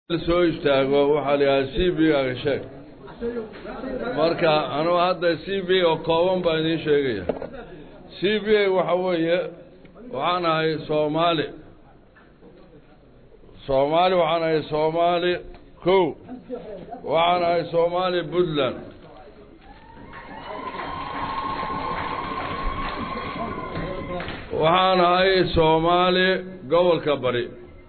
soo istaago waxaa la yidhaha c b aga sheeg marka anugu hadda c b oo kooban baan idiin sheegaya c b a waxa weeye waxaan ahay soomaali soomaali waxaan ahay soomaali kow waxaan ahay soomaali puntland waxaan ahay soomaali gobolka bari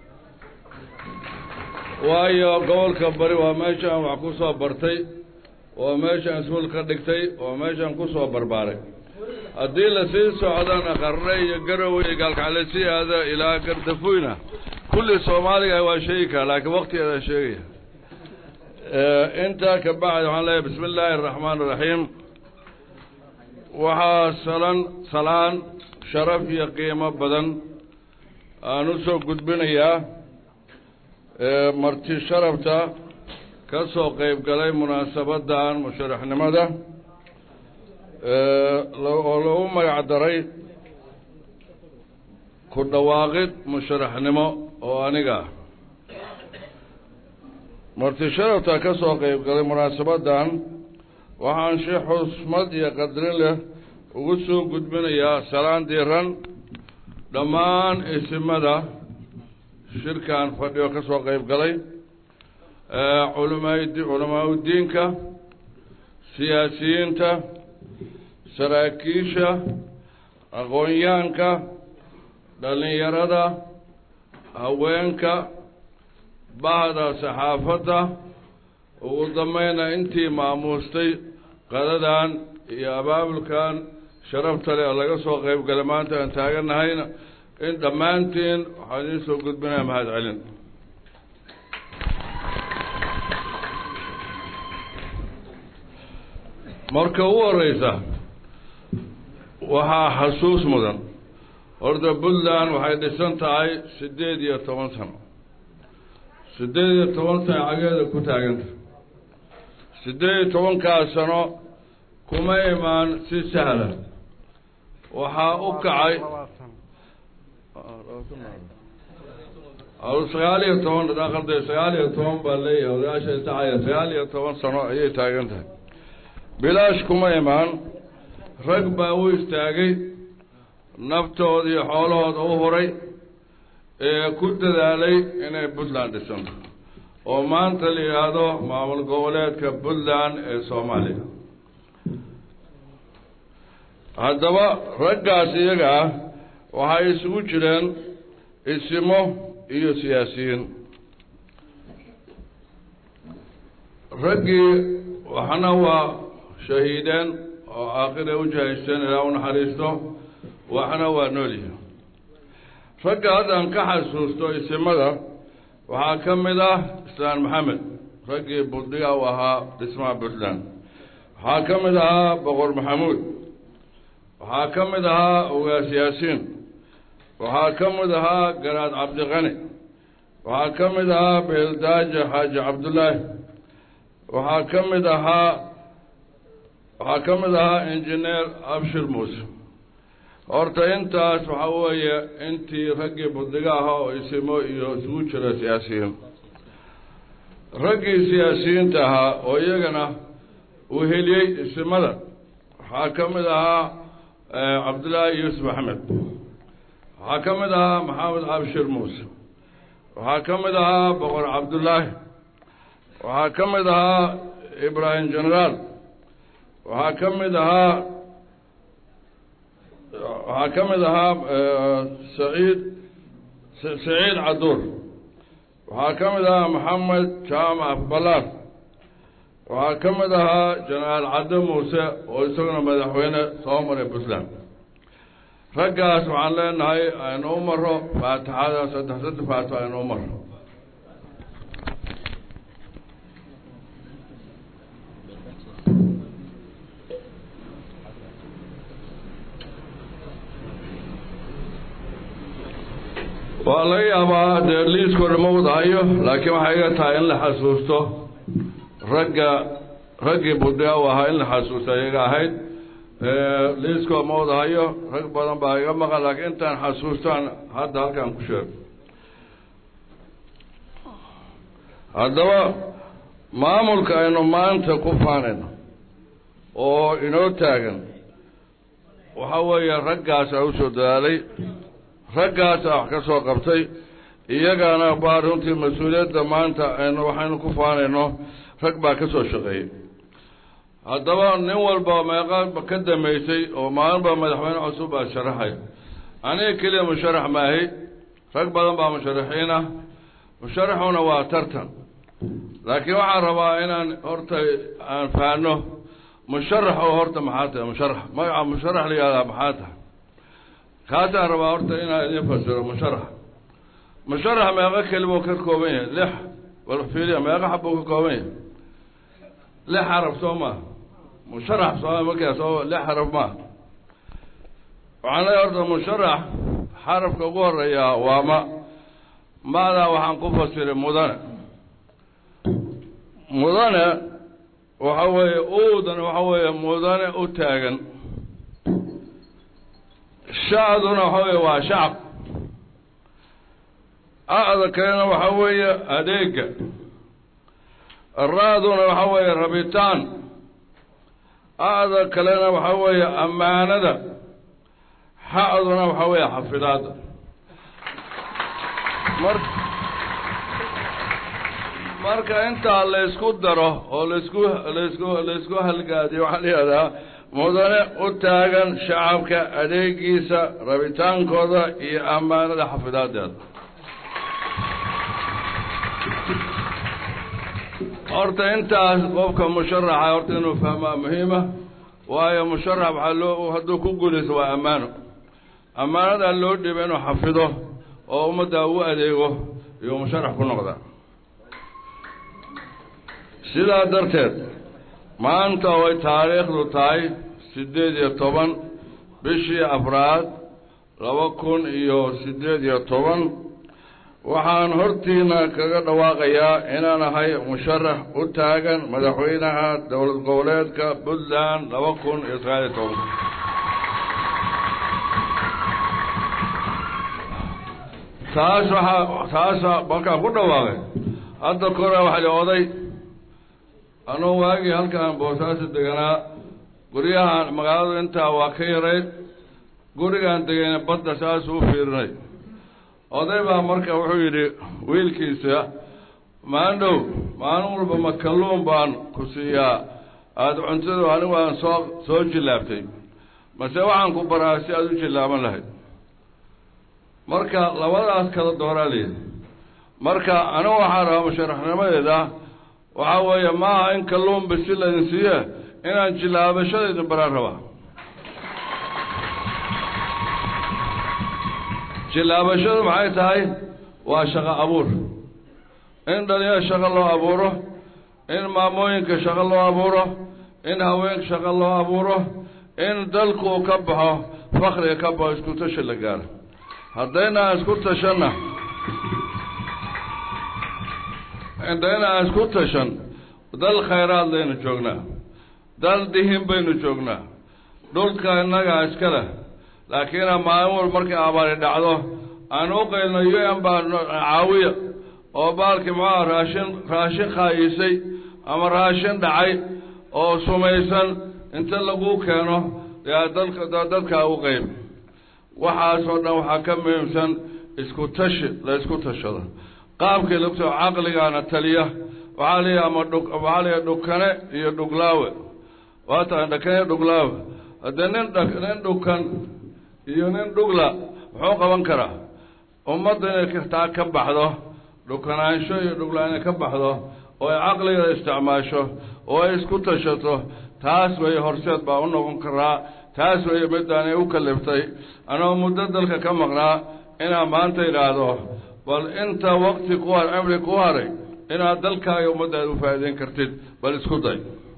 waayo gobolka bari waa meeshaan wax ku soo bartay waa meeshaan iskuul ka dhigtay waa meeshaan ku soo barbaaray haddii lasii socdana qarre iyo garowe iyo gaalkacale sii aada ilaa gardafoyna kulli soomaaliga waa sheegi karaa laakiin waktigeeda sheegaya intaa ka bacdi waxaan leeyahay bismi illaahi araxmaan iraxiim waxaa salan salaan sharaf iyo qiimo badan aan u soo gudbinayaa marti sharafta ka soo qayb galay munaasabaddan musharaxnimada oo lagu magac daray ku dhawaaqid musharaxnimo oo aniga ah marti sharafta ka soo qayb galay munaasabaddan waxaan si xusmad iyo qadrin leh ugu soo gudbinayaa salaan diiran dhammaan isimada shirkan fadhiyo ka soo qayb galay culamaad culamaauddiinka siyaasiyiinta saraakiisha aqoonyahanka dhallinyarada haweenka bahda saxaafadda ugu dambayna intii maamuustay qadadan iyo abaabulkan sharafta leh oo laga soo qayb galay maanta aan taaganahayna in dhammaantiin waxaan idiin soo gudbinaya mahad celin marka ugu horeysa waxaa xasuus mudan horta puntland waxay dhisan tahay siddeed iyo toban sano siddeed iyo toban sano cageeda ku taaganta siddeed iyo tobankaas sano kuma imaan si sahla waxaa u kacay sagaal iyo toban aqalda sagaal iyo toban baa leeyahay odayaasha isacaya sagaal iyo toban sano ayay taagan tahay bilaash kuma imaan rag baa u istaagay naftooda iyo xoolahooda u huray ee ku dadaalay inay puntland dhisanto oo maanta la yidhaahdo maamul goboleedka puntland ee soomaaliya haddaba raggaas iyaga ah waxay isugu jireen isimo iyo siyaasiyiin raggii waxna waa shahiideen oo aakhira u jahaysteen ilaa u naxariisto waxna waa noolyihin ragga haddaan ka xasuusto isimada waxaa ka mid ah islaan maxamed raggii buddiga u ahaa dhismaha puntland waxaa ka mid ahaa boqor maxamuud waxaa ka mid ahaa ogaas yaasiin waxaa ka mid ahaa garaad cabdiqani waxaa ka mid ahaa beeldaaja xaaji cabdullaahi waxaa ka mid ahaa waxaa ka mid ahaa injineer abshir muuse horta intaas waxaa weeye intii raggii buddiga ahaa oo isimo iyo isugu jira siyaasiyiin raggii siyaasiyiinta ahaa oo iyagana uu heliyey isimada waxaa ka mid ahaa cabdullaahi yuusuf axmed waxaa ka mid ahaa maxamed abshir muuse waxaa ka mid ahaa boqor cabdullaahi waxaa ka mid ahaa ibraahim generaal waxaa ka mid ahaa waxaa ka mid ahaa saciid saciid caduur waxaa ka mid ahaa maxamed jaamac balaar waxaa ka mid ahaa jenaraal cadde muuse oo isaguna madaxweyne soo maray puntland raggaas waxaan leenahay aynu u maro faatixada saddex saddex faatixo aynu u maro waa laga yaabaa dee liiskooda ma wadahayo laakiin waxay iga tahay in la xasuusto ragga raggii buddiga u ahaa in la xasuusto iyaga ahayd liiskoo ma wadahayo rag badan baa iga maqan laakiin intaan xasuustaan hadda halkaan ku sheego haddaba maamulka aynu maanta ku faanayno oo inoo taagan waxa weeye raggaasaa u soo dadaalay raggaasaa wax ka soo qabtay iyagaana baa runtii mas-uuliyadda maanta aynu waxaynu ku faanayno rag baa ka soo shaqeeyey haddaba nin walba meeqa ka dambaysay oo maalinba madaxweyne cusub baa sharaxay aniga keliya musharax maahi rag badan baa musharaxiin ah musharaxuna waa tartan laakiin waxaan rabaa inaan horta aan fahanno musharax oo horta maxaa tahay musharax magaca musharax la yihahdaa maxaa tahay kaasaan rabaa horta inaan idin fasiro musharax musharax meeqo kelibuu ka kooban yahay lix wal fiiliya meeqo xabbuu ka kooban yahay lix xaraf soo maa musharax soo markaa soo lix xaraf maa waxaan leeyahay horta musharax xarafka ugu horeeyaa waa ma maadaa waxaan ku fasiray mudane mudane waxa weeye uudan waxa weeye mudane u taagan shacduna waxa weeye waa shacab a'da kalena waxa weeye adeega ra-duna waxa weeye rabitaan a'da kalena waxa weeye ammaanada xa'duna waxa weeye xafidaadda mar marka intaa laysku daro oo laysku laysku laysku halgaadiyo waxaa la yihahdaa mudane u taagan shacabka adeegiisa rabitaankooda iyo ammaanada xafidaadeeda horta intaas qofka musharaxa horta inuu fahmaa muhiima waayo musharax waxaa loo hadduu ku guulaysto waa ammaano ammaanadaa loo dhiba inuu xafido oo ummaddaa u adeego iyo musharax ku noqda sidaa darteed maanta way taariikhdu tahay siddeed iyo toban bishii afraad laba kun iyo siddeed iyo toban waxaan hortiina kaga dhawaaqayaa inaan ahay musharax u taagan madaxweynaha dowlad goboleedka puntland laba kun iyo sagaal iyo toban taas waxaa taasa markaan ku dhawaaqay hadda kora waxaa li oday anuu waagii halkaan boosaaso deganaa guryahan magaaladu intaa waa ka yarayd gurigaan degayna badda saasuu u fiirinay oday baa marka wuxuu yidhi wiilkiisa maandhow maalin walba ma kalluun baan ku siiyaa aada cuntadu anigu aan soo soo jillaabtay mase waxaan ku baraa si aada u jillaaban lahayd marka labadaas kala dooraa layidhi marka anigu waxaan rabaa musharaxnimadeeda waxaa weeye maaha in kalluun bisi laydin siiye inaan jillaabashadaydin baraan rabaa jillaabashadu maxay tahay waa shaqo abuur in dhalinyaro shaqo loo abuuro in maamooyinka shaqo loo abuuro in haweenka shaqo loo abuuro in dalku ka baxo fakriga ka baxo isku tashi la gaaro haddaynaan isku tashanna haddaynaan isku tashan dal khayraad laynu joognaa dal dihin baynu joognaa dhulka innagaa iska leh laakiin maalin wal markay abaari dhacdo aan u qaylno u n baa caawiya oo baalkii maxaa raashin raashin khaayisay ama raashin dhacay oo sumaysan inta lagu keeno yaa dalka dadkaa u qayb waxaasoo dhan waxaa ka muhiimsan isku tashi la isku tashado qaabkii lagto caqligaana taliya waxaa layihi ama dhu waxaa layihi dhukane iyo dhuglaawe waa tahay dhakane iyo dhuglaawe haddee nin dha nin dhukan iyo nin dhugla muxuu qaban karaa ummadda inay taa ka baxdo dhukanaansho iyo dhugla inay ka baxdo oo ay caqligeeda isticmaasho oo ay isku tashato taas weeye horseed baa u noqon karaa taas weeye middaanay u kaliftay anoo muddo dalka ka maqnaa inaan maanta idhaahdo bal inta wakti ku har cimri ku haray inaad dalkaaga ummaddaada u faa'iideyn kartid bal isku day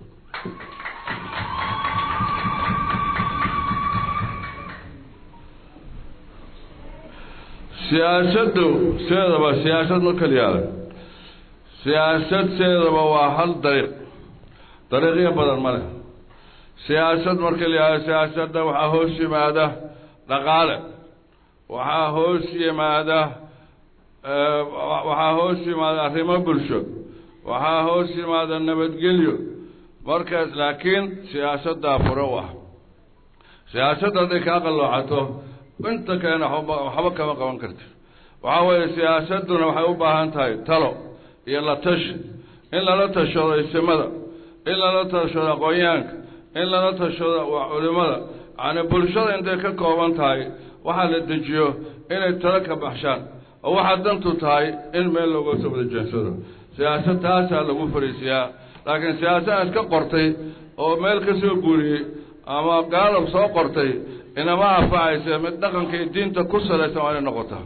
siyaasaddu sideedaba siyaasad ma keliyaada siyaasad sideedaba waa hal dariiq dariiqyo badan ma leh siyaasad marka la yihahdo siyaasadda waxaa hoos yimaada dhaqaale waxaa hoos yimaada waxaa hoos yimaada arrimo bulsho waxaa hoos yimaada nabadgelyo markaas laakiin siyaasaddaa furo u ah siyaasadda hadday kaa qalloocato inta keena waxba kama qaban karti waxaa weeye siyaasadduna waxay u baahan tahay talo iyo la tashi in lala tashado isimada in lala tashado aqoonyahanka in lala tashado culimada yacni bulshada intay ka kooban tahay waxaa la dejiyo inay talo ka baxshaan oo waxaa dantu tahay in meel looga soo wada jeensado siyaasad taasaa lagu fariisiyaa laakiin siyaasadaan iska qortay oo meel ka soo guuriyey ama gaalab soo qortay inama anfacaysa mid dhaqanka iyo diinta ku salaysan waa inay noqotaa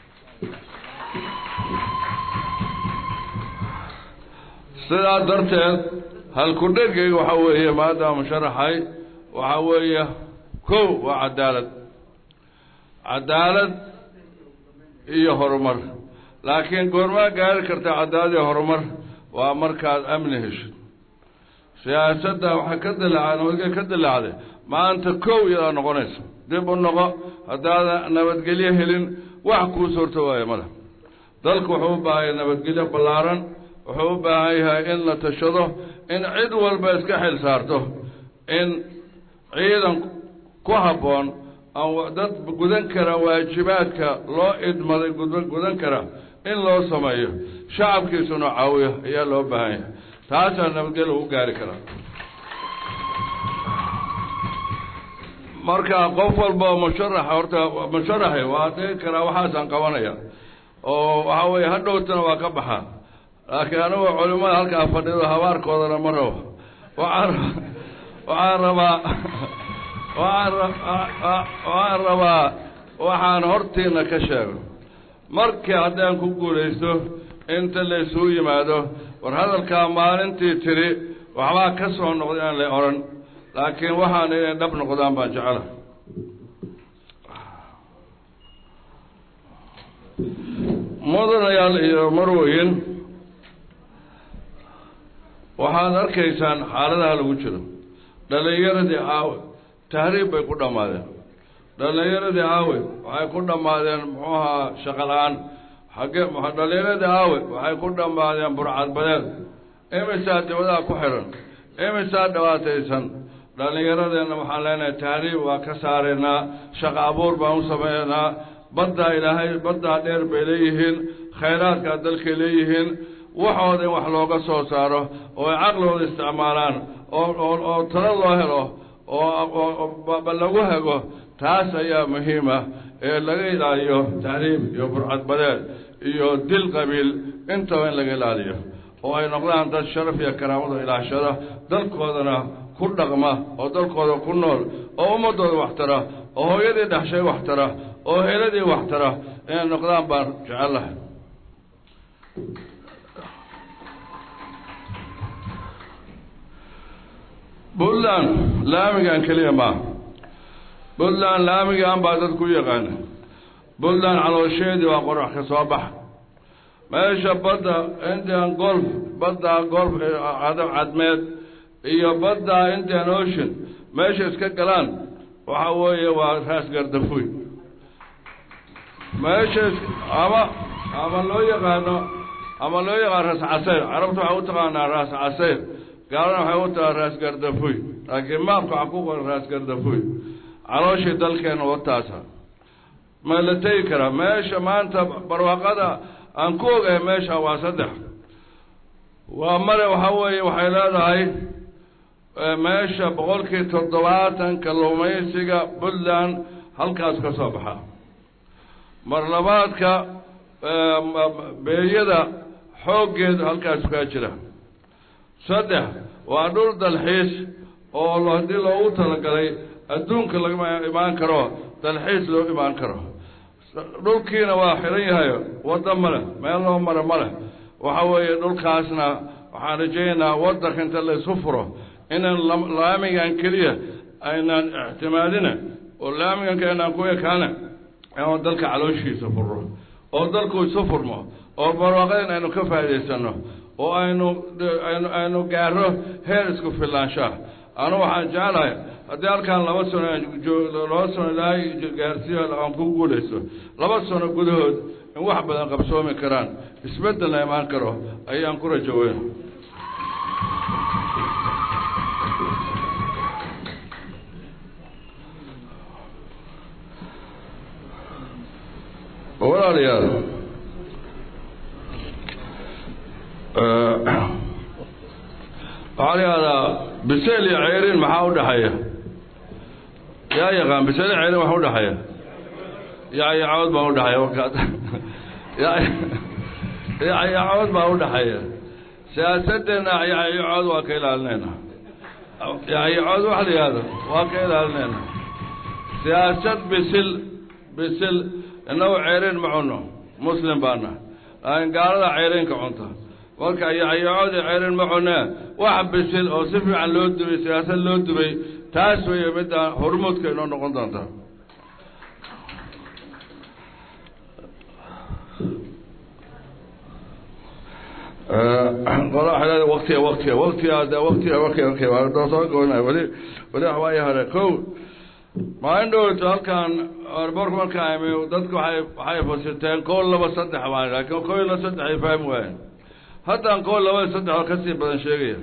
sidaa darteed halku-dhegayga waxaa weeye maadaama sharaxay waxaa weeye kow waa cadaalad cadaalad iyo horumar laakiin goormaa gaari karta cadaalad iyo horumar waa markaad amni heshid siyaasadda waxay ka dilacday nabadgelya ka dilacday maanta kow iyadaa noqonaysa dib u noqo haddaadan nabadgelyo helin wax kuu suurto waayo male dalku wuxuu u baahan yahay nabadgelyo ballaaran wuxuu u baahan yahay in la tashado in cid walba iska xil saarto in ciidan ku habboon dad gudan kara waajibaadka loo idmaday gudan kara in loo sameeyo shacabkiisuna caawiyo ayaa loo baahan yahay taasaa nabadgelya lagu gaari karaa marka qof walba oo musharaxa horta musharaxi waa dhihi karaa waxaasaan qabanaya oo waxaa weeye hadhowtana waa ka baxaa laakiin anigu culimada halkaa fadhido habaarkoodana ma rabo waxaan waxaan rabaa waxaan rabaa waxaan hortiina ka sheego markii haddaan ku guulaysto inta la isugu yimaado war hadalkaa maalintii tiri waxbaa ka soo noqda inaan la odhan laakiin waxaan inay dhab noqdaan baan jecela mudanayaal iyo marweyn waxaad arkaysaan xaaladaha lagu jiro dhallinyaradii aawe tahriib bay ku dhammaadeen dhallinyaradii aawe waxay ku dhammaadeen muxuu ahaa shaqo la-aan xagge dhallinyaradii aawe waxay ku dhammaadeen burcadbadeed imisaa dibadaha ku xiran imisaa dhibaataysan dhallinyaradeenna waxaan leenahay tahriib waa ka saaraynaa shaqo abuur baan u sameynaa baddaa ilaahay baddaa dheer bay leeyihiin khayraadkaa dalkay leeyihiin waxooda in wax looga soo saaro oo ay caqligooda isticmaalaan oo oo oo talo loo helo oo lagu hago taas ayaa muhiima ee laga ilaaliyo tahriib iyo burcadbadeed iyo dil qabiil intaba in laga ilaaliyo oo ay noqdaan dad sharaf iyo karaamada ilaashada dalkoodana ku dhaqma oo dalkooda ku nool oo ummadooda wax tara oo hooyadii dhexshay wax tara oo heladii wax tara inay noqdaan baan jecellahay puntland laamigan keliya maaha puntland laamigan baa dadku u yaqaana puntland caloosheedii waa qorax ka soo baxa meesha badda indian golf badda golf cadmeed iyo badda indian ocean meesha iska galaan waxa weeye waa raas gardafuy meesha ama ama loo yaqaano ama loo yaqaano raas casayr carabta waxay u taqaanaa raas casayr gaalana waxay u tahaa raas gardafuy laakiin maabka waxaa ku qoran raas gardafuy calooshii dalkeena wataasa ma la tegi karaa meesha maanta barwaaqada aan ku ogahay meesha waa saddex waa mare waxaa weeye waxay leedahay meesha boqolkii toddobaatan kalluumaysiga puntland halkaas ka soo baxa mar labaadka beeyada xooggeeda halkaas kaa jira saddex waa dhul dalxiis oo haddii loogu talagalay adduunka lagama imaan karo dalxiis loo imaan karo dhulkiina waa xiran yahay wadda ma leh meel loo mara ma leh waxa weeye dhulkaasna waxaan rajaynaynaa waddanka inta laysu furo inaan laamigan keliya aynaan ictimaadina oo laamigan kainaan ku ekaana inaan dalka calooshiisa furro oo dalku isu furmo oo barwaaqadan aynu ka faa'idaysano oo aynu aynu aynu gaaro heer isku filaanshaha anu waxaan jeclahay haddii halkaan laba sano laba sano ilaahay gaarsiiyo aan ku guulayso laba sano gudahood in wax badan qabsoomi karaan isbeddelna imaan karo ayaan ku rajo weyn walaalayaal waxaa la yihahdaa biseel iyo ceyrin maxaa u dhexeeya yaa yaqaan biseel iyo ceyrin waxa u dhexeeya yacyacood baa udhexeeya warkaas yacyacood baa udhexeeya siyaasaddeena yacyacood waa ka ilaalinayna yacyacood waxa la yihahdo waa ka ilaalinayna siyaasad bisil bisil innagu ceyrin ma cunno muslim baana laakiin gaalada ceyrinka cunta marka yacyacoodi ceyrin ma cunee wax bisil oo si fiican loo dubay siyaasad loo dubay taas weeye midda hormuudka inoo noqon doonta qola waktiga waktiga waktiga de waktiga okay okay waa soo goynay weli weli waxbaa hore ko maalin dhowto halkan airbortka markaa imi dadku waay waxay fasiteen kow laba saddex baan laakiin kow ila saddex ay fahmi waayeen haddaan kow laba saddex oo kasii badan sheegaya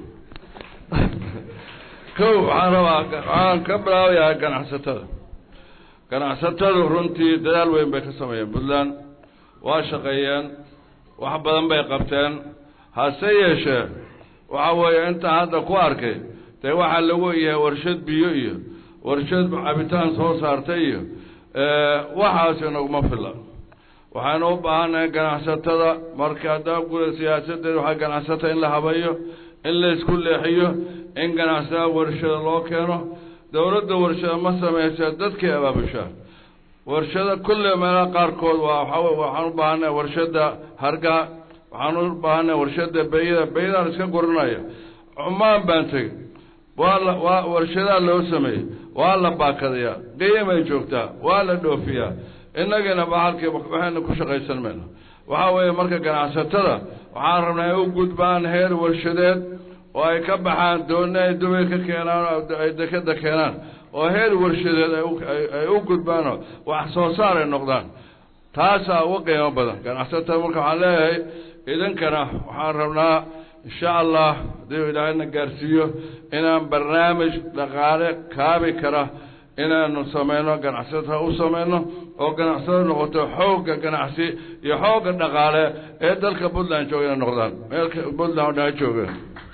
ko waxaan rabaa waxaan ka bilaabayaa ganacsatada ganacsatadu runtii dadaal weyn bay ka sameeyeen puntland waa shaqeeyeen wax badan bay qabteen hase yeeshee waxa weeye intaan hadda ku arkay dee waxaa lagu yahay warshad biyo iyo warshad cabitaan soo saartay iyo waxaasi naguma filla waxaynu u baahannahay ganacsatada marka haddaa guda siyaasadeed waxaa ganacsata in la habayo in la isku leexiyo in ganacsatada warshada loo keeno dowladda warshada ma samaysa dadkay abaabushaa warshada kulle meelaha qaarkood waa waxaa waxaan u baahannahay warshada hargaa waxaan u baahannahay warshada beyada beyadaan iska guranaya cumaan baan tegey waa la waa warshadaa loo sameeyey waa la baakadayaa qiyamay joogtaa waa la dhoofiyaa innagana bahalkii waxayna ku shaqaysan mayno waxaa weeye marka ganacsatada waxaan rabnaa ay u gudbaan heer warshadeed oo ay ka baxaan dooni ay dubay ka keenaan ay dekeda keenaan oo heer warshadeed ay u gudbaanoo wax soo saar ay noqdaan taasaa uga qiimo badan ganacsatada marka waxaan leeyahay idinkana waxaan rabnaa insha allah haddii ilaahayna gaarsiiyo inaan barnaamij dhaqaale kaabi kara inaanu samayno ganacsatada u samayno oo ganacsada noqoto xoogga ganacsi iyo xoogga dhaqaale ee dalka puntland jooga inay noqdaan meelka puntland oo dhan jooga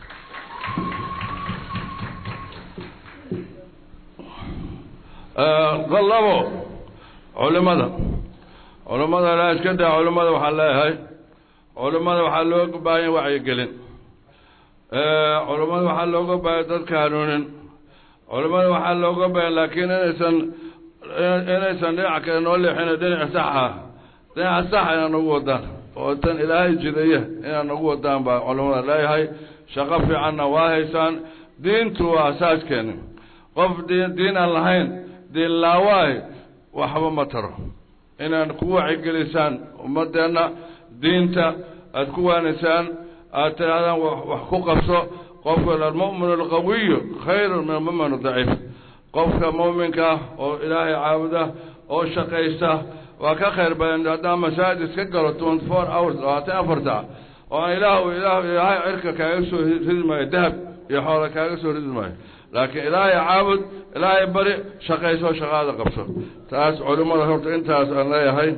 labo culimada culimada ilaa iska daa culimada waxaan leeyahay culimada waxaa looga baahanya wacyigelin culimada waxaa looga baahaya dadka hanuunin culimada waxaa looga baahaya laakiin inaysan inaysan dhinac kale noo leexin dhinaca saxa dhinaca saxa inaan nagu wadaan oo tan ilaahay jidaya inaan nagu wadaan baa culimada leeyahay shaqo fiicanna waa haysaan diintu waa asaaskeeni qof diin diin aan lahayn diin laawaay waxba ma taro inaan ku wacigelisaan ummadeenna diinta aada ku waanisaan aada tidhahdaan wax ku qabso qofka almu'min alqawiyu khayrun min almu'min adaciif qofka mu'minka oo ilaahay caabuda oo shaqaysta waa ka khayr badan haddaan masaajid iska galo twenty four hours labaatan afar saac oo aan ilaah ilaah ilaahay cirka kaaga soo ridi maayo dahab iyo xoola kaaga soo ridi maayo laakiin ilaahay caabud ilaahay bari shaqayso shaqaada qabso taas culimmada horta intaas aan leeyahay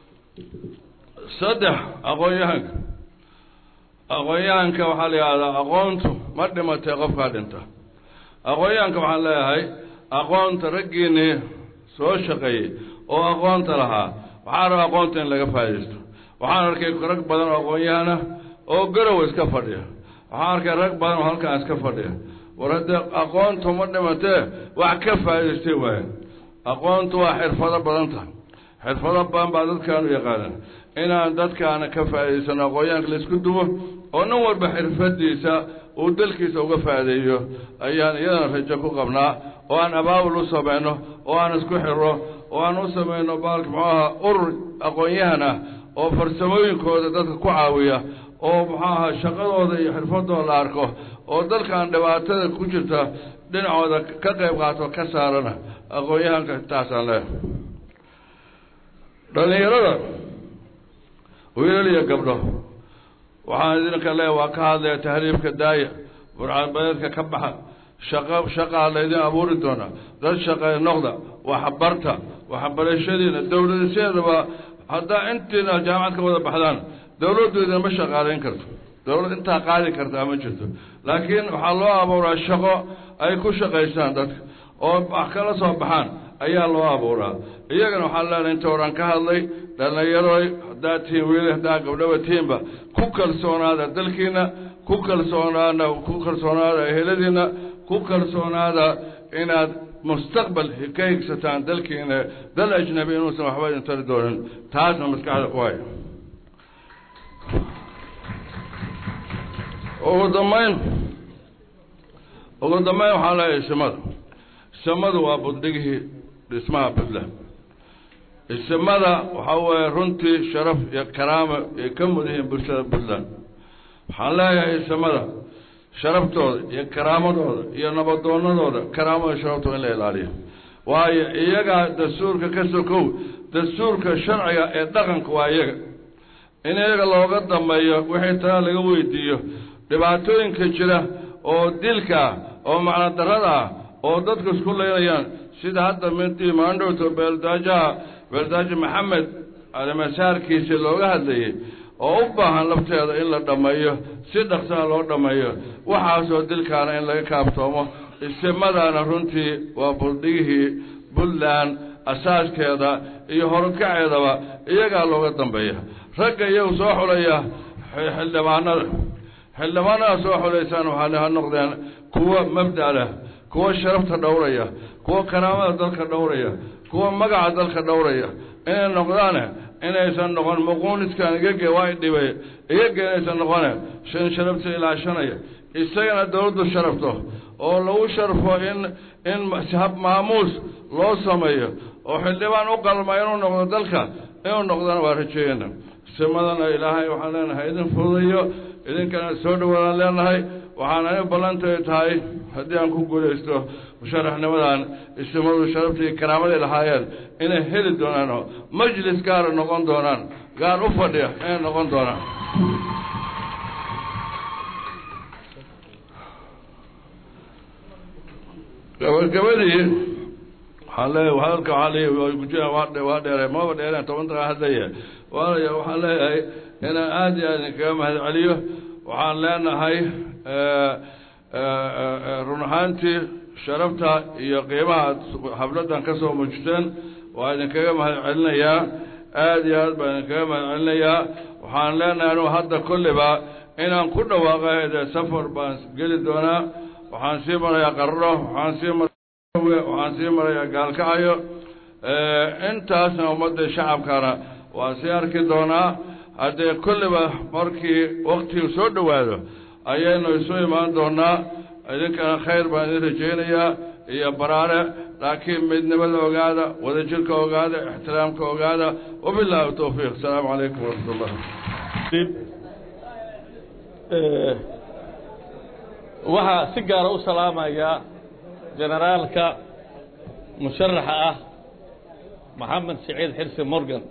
saddex aqoon-yahanka aqoon-yahanka waxaa la yidhahdaa aqoontu ma dhimatay qofkaa dhinta aqoon-yahanka waxaan leeyahay aqoonta raggiinii soo shaqeeyey oo aqoonta lahaa waxaa raba aqoonta in laga faaidaysto waxaan arkay rag badan oo aqoon-yahana oo garow iska fadhiya waxaan arkay rag badan oo halkaan iska fadhiya war haddee aqoontu ma dhimatee wax ka faa'idaystay waaye aqoontu waa xirfado badan tahay xirfado badan baa dadkaanu yaqaanaan inaan dadkaana ka faa'idaysano aqoonyahanka laisku duwo oo nin walba xirfadiisa uu dalkiisa uga faa'ideeyo ayaan iyadana rajo ku qabnaa oo aan abaabul u samayno oo aan isku xiro oo aan u samayno baalka muxuu ahaa urur aqoon-yahan ah oo farsamooyinkooda dadka ku caawiya oo muxuu ahaa shaqadooda iyo xirfadooda la arko oo dalkan dhibaatada ku jirta dhinacooda ka qayb qaato ka saarana aqoon-yahanka intaasaan leehay dhallinyarada wiilal iyo gabdho waxaan idinka leeya waa ka hadlaya tahriibka daaya burcadbadeedka ka baxa shaqa shaqaa laydin abuuri doonaa dad shaqee noqda waxbarta waxbarashadiina dawladasheedaba haddaa intiina jaamacad ka wada baxdaan dawladdu idinma shaqaalayn karto dawlad intaa qaadi kartaa ma jirto laakiin waxaa loo abuuraa shaqo ay ku shaqaystaan dadka oo wax kala soo baxaan ayaa loo abuuraa iyagana waxaan leenahay inta horan ka hadlay dhallinyaroy haddaa tihiin wiili haddaa gabdhaba tihiinba ku kalsoonaada dalkiina ku kalsoonaada ku kalsoonaada eheladiina ku kalsoonaada inaad mustaqbal ka higsataan dalkiina dal ajnabi inuusan waxba idin tari doonin taasna maskaxda ku haya ugu dambayn ugu dambayn waxaan leeyahay isimada isimadu waa budhigihii dhismaha puntland isimada waxaa weeye runtii sharaf iyo karaama ay ka mud yihiin bulshada puntland waxaan leeyahay isimada sharaftooda iyo karaamadooda iyo nabadoonadooda karaamada sharaftooda in la ilaaliyo waayo iyagaa dastuurka ka sokow dastuurka sharciga ee dhaqanka waa iyaga in iyaga looga dambeeyo wixii tala laga weydiiyo dhibaatooyinka jira oo dilka ah oo macno darrada ah oo dadku isku leynayaan sida hadda midii maandhowto beeldaajaha beeldaajo maxamed alimasaarkiisa looga hadlayay oo u baahan lafteeda in la dhammeeyo si dhaqsaha loo dhammeeyo waxaasoo dilkaana in laga kaaftoomo isimadaana runtii waa buldhigihii puntland asaaskeeda iyo horukaceedaba iyagaa looga dambeeya ragga iyagu soo xulaya xildhibaanada xildhibaanada soo xulaysaan waxaa ha noqdeen kuwa mabda leh kuwa sharafta dhowraya kuwa karaamada dalka dhowraya kuwa magaca dalka dhowraya inay noqdaane inaysan noqon muquuniskan igage waa dhibay igage inaysan noqone shan sharafta ilaashanaya isagana dawladdu sharafto oo lagu sharfo in in hab maamuus loo sameeyo oo xildhibaan u qalma inuu noqdo dalka inuu noqdana waa rajeeyana simadana ilaahay waxaan leenahay idin fududayo idinkana soo dhawaadaan leenahay waxaan ani ballantay tahay haddii aan ku guulaysto musharaxnimadan isimadu sharaftii karaamaday lahaayeen inay heli doonaan oo majlis gaara noqon doonaan gaar u fadhiya inay noqon doonaan gabagabadii waxaan leeyahay hadalka waxaa leeyahay gujaa waa waa dheerey maba dheereen toban daqiiqa hadlaya waalaya waxaan leeyahay inaan aada iyo aad idinkaga mahad celiyo waxaan leenahay run ahaantii sharafta iyo qiimaha aad habladdan ka soo muujteen waa idinkaga mahad celinayaa aada iyo aad baan idinkaga mahad celinayaa waxaan leenahay anugu hadda kolliba inaan ku dhawaaqay dee safar baan geli doonaa waxaan sii marayaa qarro waxaan sii mara waxaan sii marayaa gaalkacayo intaasna ummadda shacabkana waan sii arki doonaa haddee kolliba markii waktigu soo dhowaado ayaynu isu imaan doonaa idinkana khayr baan idin rajaynayaa iyo baraare laakiin midnimada ogaada wadajirka ogaada ixtiraamka ogaada wabilaahi towfiiq asalaamu calaykum waraxmat ullah waxaa si gaara u salaamayaa generaalka musharaxa ah maxamed siciid xirsi morgan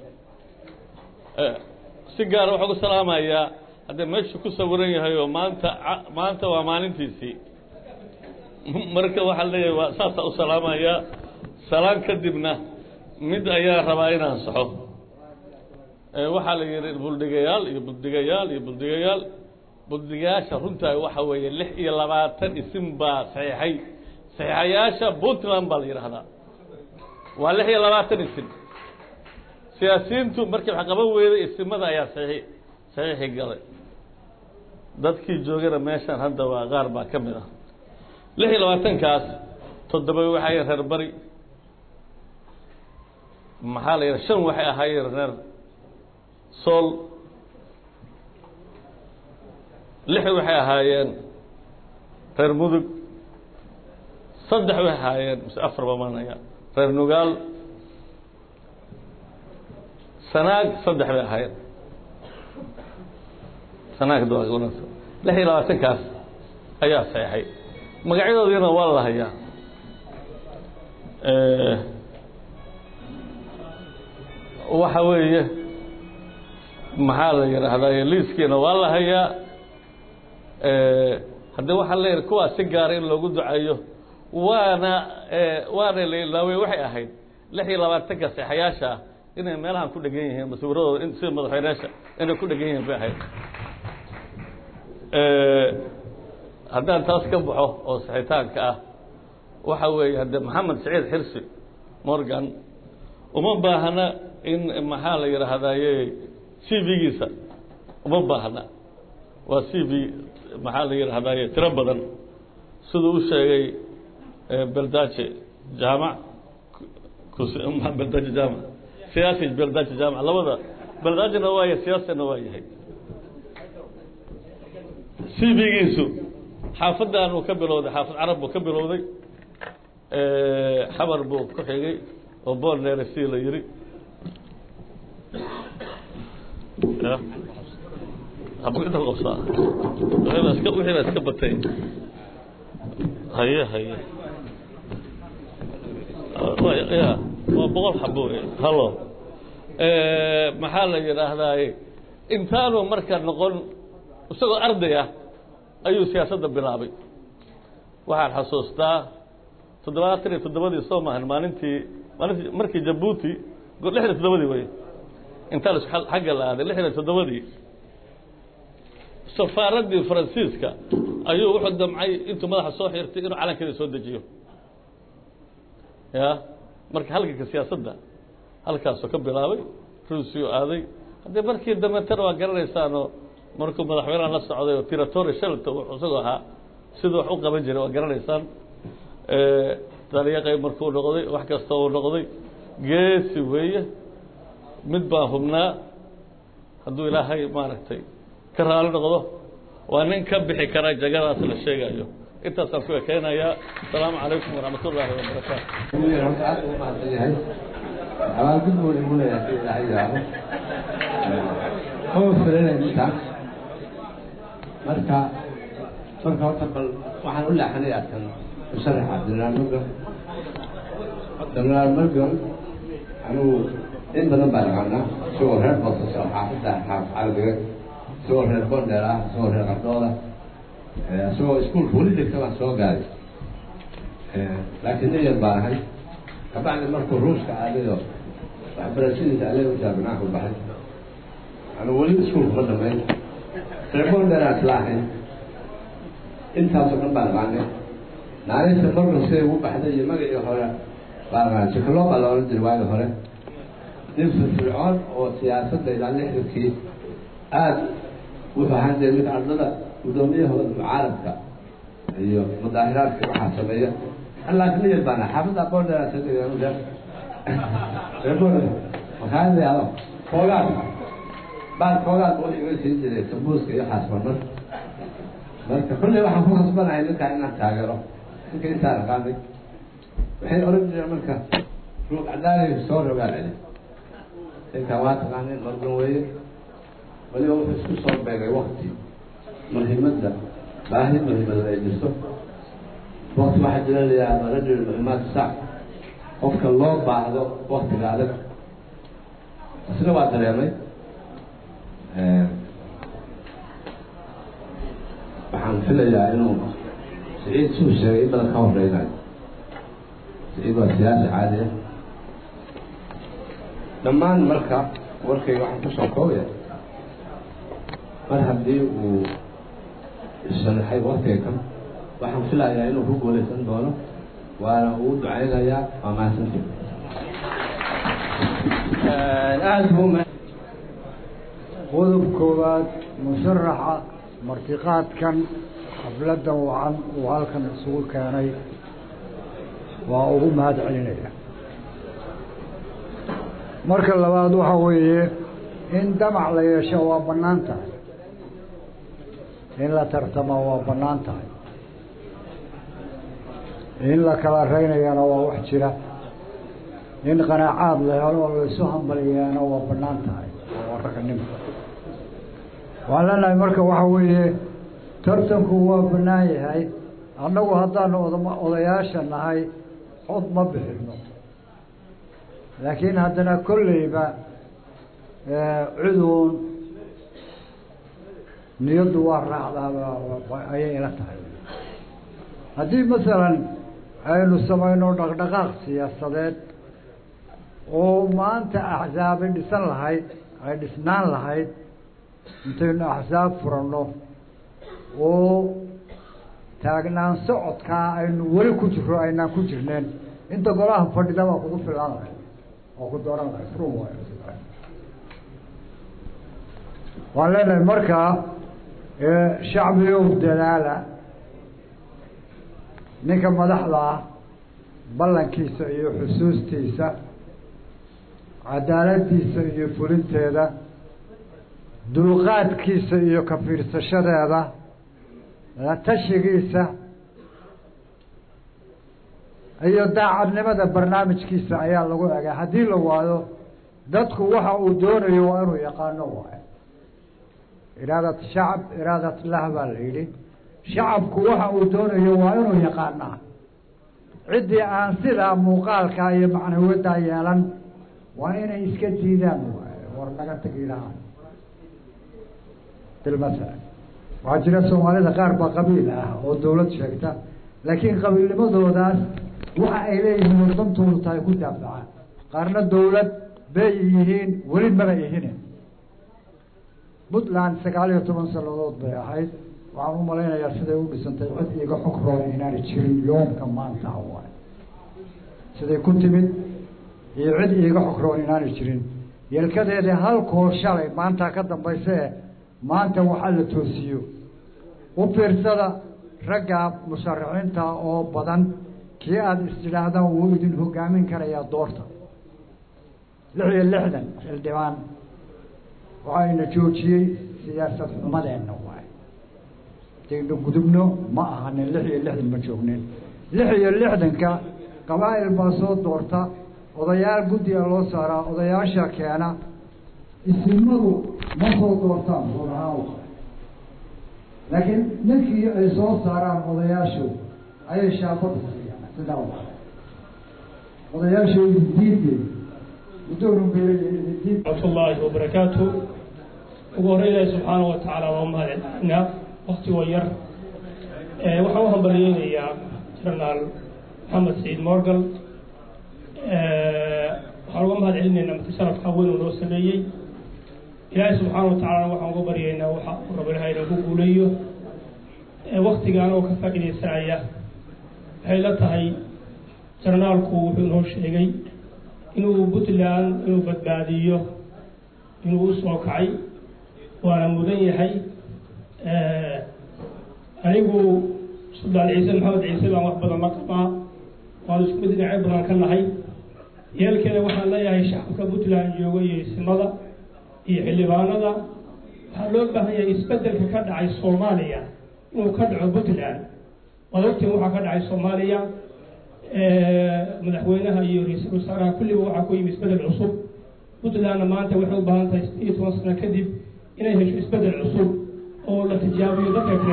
si gaara waxaa u salaamayaa haddee meeshu ku sawiran yahay oo maanta maanta waa maalintiisii marka waxaa leeyahay waa saasaa u salaamayaa salaan kadibna mid ayaa rabaa inaan saxo waxaa la yidhi buldhigayaal iyo buldhigayaal iyo buldhigayaal buddigayaasha runtaa waxa weeye lix iyo labaatan isim baa saxiixay saxiixayaasha puntland baa la yidhaahdaa waa lix iyo labaatan isim siyaasiyiintu markii wax qaban weyday isimada ayaa saxiix saxiixi galay dadkii joogana meeshaan hadda waa qaar baa ka mid ah lix iyo labaatankaas toddoba waxay reer bari maxaa la yidhaha shan waxay ahaayeen reer sool lix waxay ahaayeen reer mudug saddex waxay ahaayeen mise afar bamanaya reer nugaal sanaag saddex bay ahaayeen sanaag lix iyo labaatankaas ayaa saxeixay magacyadoodiina waa la hayaa waxa weeye maxaa la yidhaahdaa liiskiina waa la hayaa haddii waxaa leeyahay kuwaas si gaara in loogu duceeyo waana waana la ilaawey waxay ahayd lix iyo labaatanka seexayaasha ah inay meelahan ku dhegan yihiin maswiradooda sida madaxweyneyaasha inay ku dhegan yihiin bay ahayd haddaan taas ka baxo oo saxitaanka ah waxa weeye hadde maxamed saciid xirsi morgan uma baahna in maxaa la yidhaahdaye c v-giisa uma baahna waa c v maxaa la yidhaahdaye tiro badan siduu u sheegay beldaje jaamac beldaje jaamac siyaasi beldaje jaamac labada beldajena waa yahay siyaasina waa yahay c v-giisu xaafadan uu ka bilowday xaafad carab buu ka bilowday xamar buu ku xigay oo boolneere si la yiri inta qabsaa wixiiba wixiiba iska batay haye haye ya waa boqol xabo wey halo maxaa la yidhaahdaye intaanu marka noqon isagoo arday ah ayuu siyaasadda bilaabay waxaan xasuustaa toddobaatan iyo toddobadii soo maahan maalintii maalintii markii jabuuti lixdan iyo toddobadii wey intaa la xagga la aaday lixdan iyo toddobadii safaaraddii faransiiska ayuu wuxuu damcay intuu madaxa soo xirtay inuu calankeeda soo dejiyo ya marka halganka siyaasadda halkaasuu ka bilaabay ruusiyu aaday haddii markii dambeetana waa garanaysaanoo markuu madaxweyneha la socday oo tiratori shelta wuxuu isagoo ahaa siduu wax u qaban jiray waa garanaysaan daliiqay markuu noqday wax kasta uu noqday geesi weeye mid baan hubnaa hadduu ilaahay maaragtay ka raali noqdo waa nin ka bixi kara jagadaas la sheegayo intaasaan ku ekeynayaa asalaamu calaykum waraxmat ullaahi wabarakaatu horta aad ugu mahadsan yahay abaalgud buu igu leeyahay si ilaahay yidhaahdo kama filanay intaas marka marka horta bal waxaan u leexanayaa kan musharaxa jenaraal morgan jenaraal morgan anigu in badan baa naqaanaa isagoo reer boosas oo xaafidda xaaf carabiga isagoo reer bondheer ah isagoo reer qardooda isagoo iskuolka weli dhigta baan soo gaaray laakiin nin yar baan ahay kabacdi markuu ruuska aadayo waxbarashadiisa alee jaamicaaku baxay anu weli iskuolka ma dhamayn reer bondheeraan isla ahayn intaasoo dhan baan aqaanay naarista morgan siday ugu baxday iyo magacii hore baan aqaanay jikaloo baa la odhan jiray waagi hore nin firfircoon oo siyaasadda ilaa lixdankii aada wuxuu ahaan jiray mid ardada guddoomiyahooda mucaaradka iyo mudaahiraadka waxaa sameeya laakiin niyad baan ahay xaafadda bondheer makaanado koogaad baar koogaad buu iga siin jiray sambuuska iyo waxaas marmar marka kolley waxaan ku kasbanahay ninkaa inaan taageero ninka intaan aqaanay waxay oran jireen marka ruug cadaali soo rogaan celi ninkaan waa taqaanay morgan weeye weliba wuxuu isku soo beegay wakti muhiimadda baahi muhiimada ay jirto wakti waxaa jira la yidhahda rajul muhimaad sac qofka loo baahdo waktiga adag isna waa dareemay waxaan filayaa inuu siciid suu sheegay in badan ka horeynayo siciid waa siyaasi caadi ah dhammaan marka warkayga waxaan kusoo koobaya mar haddii uu sharaxay waktiga kan waxaan filayaa inuu ku guulaysan doono waana uu ducaynayaa waa mahadsanti aada buu qodob koowaad musharaxa martiqaadkan xafladda wacan uu halkan isugu keenay waa ugu mahad celinaya marka labaad waxa weeye in damac la yeesho waa bannaan tahay in la tartamo waa bannaan tahay in la kala reynayana waa wax jira in qanaacaad la helo oo laisu hambaliyaana waa bannaan tahay waa ragnimo waan leenahay marka waxa weeye tartanku waa bannaan yahay annagu haddaanu odama odayaasha nahay cod ma bixino laakiin haddana kolleyba cuduun niyaddu waa raacdaa ayay ila tahay haddii masalan aynu samayno dhaqdhaqaaq siyaasadeed oo maanta axsaabi dhisan lahayd ay dhisnaan lahayd intaynu axsaab furanno oo taagnaan socodkaa aynu weli ku jiro aynaan ku jirneen inta golaha fadhida baa kugu filaan lahay oo ku dooran lahay frum waay waan leenahay markaa shacbigow dadaala ninka madaxda ah ballankiisa iyo xusuustiisa cadaaladdiisa iyo fulinteeda dulqaadkiisa iyo ka fiirsashadeeda la tashigiisa iyo daacadnimada barnaamijkiisa ayaa lagu egaa haddii la waayo dadku waxa uu doonayo waa inuu yaqaano waayo iraadat shacab iraadat lah baa la yidhi shacabku waxa uu doonayo waa inuu yaqaanaa ciddii aan sidaa muuqaalkaa iyo macnawiyadaa yeelan waa inay iska diidaan waayo war naga tegi lahaan bilmasala waxaa jira soomaalida qaar baa qabiil ah oo dawlad sheegta laakiin qabiilnimadoodaas waxa ay leeyihiin wadantoodu tahay ku daafacaan qaarna dawlad bay yihiin weli maba ihine puntland sagaal iyo toban sanadood bay ahayd waxaan u malaynayaa siday u dhisantay cid iiga xog roon inaanay jirin yoomka maanta waay siday ku timid iyo cid iiga xog roon inaanay jirin yelkadeedii halkoo shalay maantaa ka dambayse maanta waxaa la toosiyo u fiirsada ragga musharaxiinta oo badan kii aada istidhaahdaan wuu idin hogaamin karayaa doorta lix iyo lixdan xildhibaan waxayna joojiyey siyaasad xumadeenna waay dayna gudubno ma ahanin lix iyo lixdan ma joognin lix iyo lixdanka qabaa'il baa soo doorta odayaal guddiga loo saaraa odayaasha keena isimadu ma soo doortaan odahaan laakiin ninkii ay soo saaraan odayaashu ayay shaabada siiyaan sidaa wa odayaashu diide raxmat ullaahi wabarakaatu ugu horey ilaahi subxaana wa tacaala waa mahadcelinaa waktigoo yar waxaan u hambaliyeynayaa jenaraal maxamed saciid morgal waxaan uga mahad celinaynaa marti sharafka weyn uu noo sameeyey ilaahay subxaana wa tacaalana waxaan uga baryaynaa waxa uu rabo ilahay inuu ku guuleeyo waktigaan oo ka faa'iidaysanaya waxay la tahay jenaraalku wuxuu noo sheegay inuu puntland inuu badbaadiyo inuu u soo kacay waana mudan yahay anigu suldaan ciise maxamed ciise baan wax badan la qabaa waanu isku mid dhinacyo badan ka nahay yeelkeeda waxaan leeyahay shacabka puntland jooga iyo isimada iyo xildhibaanada waxaa loo baahan yahay isbedelka ka dhacay soomaaliya inuu ka dhaco puntland waad ogtiin waxaa ka dhacay soomaaliya madaxweynaha iyo ra-iisul wasaaraha kulliba waxaa ku yimi isbedel cusub puntlandna maanta waxay u baahan tahay iyo toban sano kadib inay hesho isbedel cusub oo la tijaabiyo dadka kale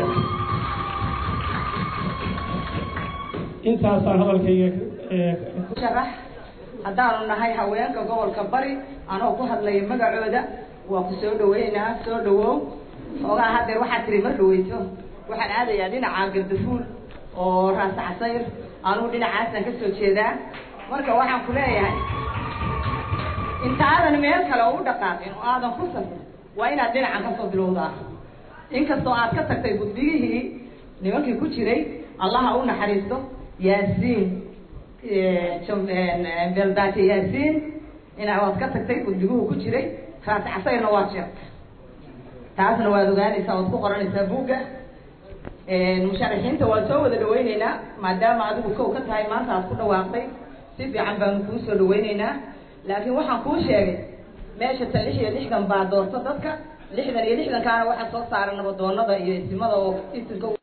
intaasaan hadalkayga sharax haddaanu nahay haweenka gobolka bari anoo ku hadlaya magacooda waa ku soo dhaweynaa soo dhawow xoogaa hadeer waxaad tiri mar dhaweyso waxaan aadayaa dhinaca gardafuul oo raas casayr anugu dhinacaasaan ka soo jeedaa marka waxaan ku leeyahay intaadan meel kale u dhaqaaqin oo aadan ku safin waa inaad dhinacan kasoo bilowdaa inkastoo aad ka tagtay guddigihii nimankii ku jiray allaha u naxariisto yaasiin beldaaje yaasiin inaa waad ka tagtay gudiguhu ku jiray raas casayrna waad sheegtay taasna waad ogaanaysaa waad ku qoranaysaa buugga musharaxiinta waan soo wada dhaweyneynaa maadaama adigu kow ka tahay maanta aad ku dhawaaqday si fiican baanu kuu soo dhaweyneynaa laakiin waxaan kuu sheegay meesha tan lix iyo lixdan baa doorto dadka lixdan iyo lixdankaana waxaa soo saara nabadoonada iyo isimada oo isinka